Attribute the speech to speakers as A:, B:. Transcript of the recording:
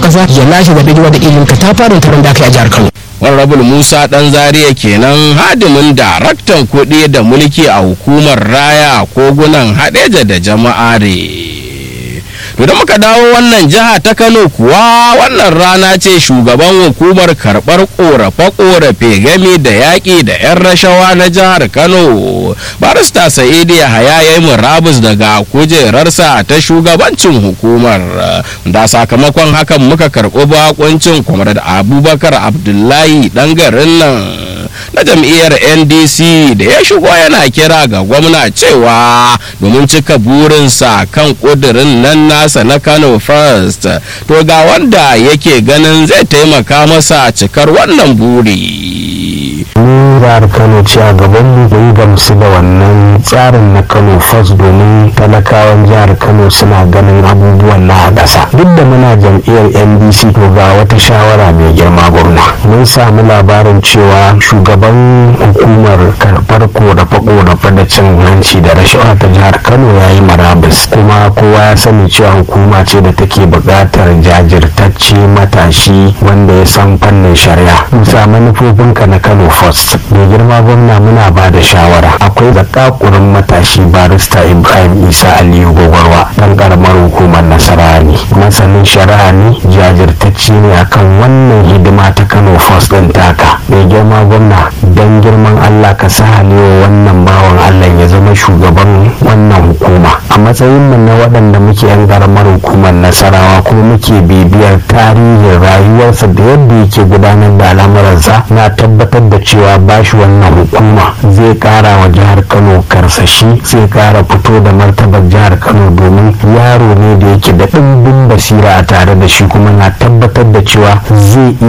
A: ƙasa ya lashe zaɓe da ilimin ka ta fara taron da aka yi a jihar Kano.
B: Honorable Musa Dan Zaria kenan hadimin daraktan kuɗi da mulki a hukumar raya kogunan haɗeja da jama'are. To da muka dawo wannan jiha ta Kano kuwa wannan rana ce shugaban hukumar karɓar ƙorafe-ƙorafe game da yaƙi da 'yan rashawa na jihar Kano. Barista Sa'idi Yahaya ya yi murabus daga kujerarsa ta shugabancin hukumar. Da sakamakon hakan muka karɓi bakuncin kwamar da Abubakar Abdullahi ɗan garin nan. na jam'iyyar ndc da ya shigo yana kira ga gwamna cewa domin cika burinsa kan kudirin nan nasa na kano first to ga wanda yake ganin zai taimaka masa cikar wannan buri
C: jihar kano ce a gaban mu bai gamsu da wannan tsarin na kano first domin talakawan jihar kano suna ganin abubuwan na ƙasa duk da muna jam'iyyar ndc to ga wata shawara mai girma gwamna mun samu labarin cewa shugaban hukumar karɓar korafe-korafe da cin hanci da rashawa ta jihar kano ya yi marabus kuma kowa ya sani cewa hukuma ce da take buƙatar jajirtacce matashi wanda ya san fannin shari'a bisa manufofinka na kano first mai girma gwamna muna ba da shawara akwai zakakurin matashi barista ibrahim isa aliyu gogorwa dan karamar hukumar nasara ne masanin shari'a ne jajirtacce ne akan wannan hidima ta kano first din taka mai girma gwamna don girman allah ka sa halewa wannan bawan allah ya zama shugaban wannan hukuma a matsayin mu na waɗanda muke yan karamar hukumar nasarawa kuma muke bibiyar tarihin rayuwarsa da yadda yake gudanar da al'amuransa na tabbatar da cewa bashi wannan hukuma zai kara wa jihar kano karsashi zai kara fito da martabar jihar kano domin yaro ne da yake da ɗimbin basira a tare da shi kuma na tabbatar da cewa zai